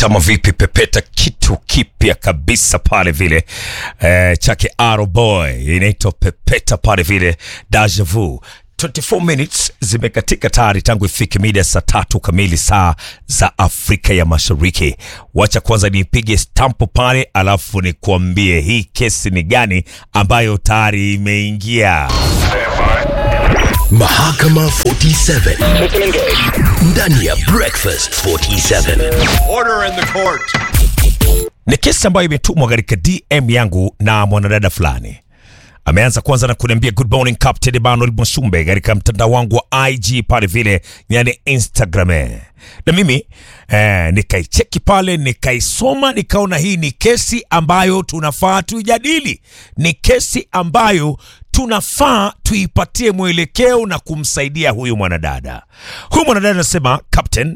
kama vipi pepeta kitu kipya kabisa pale vile eh, chake Arrow Boy inaitwa pepeta pale vile deja vu 24 minutes zimekatika tayari tangu ifike mida ya saa tatu kamili saa za Afrika ya Mashariki. Wacha kwanza nipige stampo pale, alafu nikuambie hii kesi ni gani ambayo tayari imeingia. Mahakama 47 ndani ya Breakfast 47. Order in the court. Ni kesi ambayo imetumwa katika DM yangu na mwanadada fulani. Ameanza kwanza na kuniambia good morning Captain Emmanuel Mwashumbe katika mtandao wangu wa IG pale vile, yani Instagram. Na mimi eh, nikaicheki pale nikaisoma, nikaona hii ni kesi ambayo tunafaa tuijadili, ni kesi ambayo tunafaa tuipatie mwelekeo na kumsaidia huyu mwanadada. Huyu mwanadada anasema, Captain,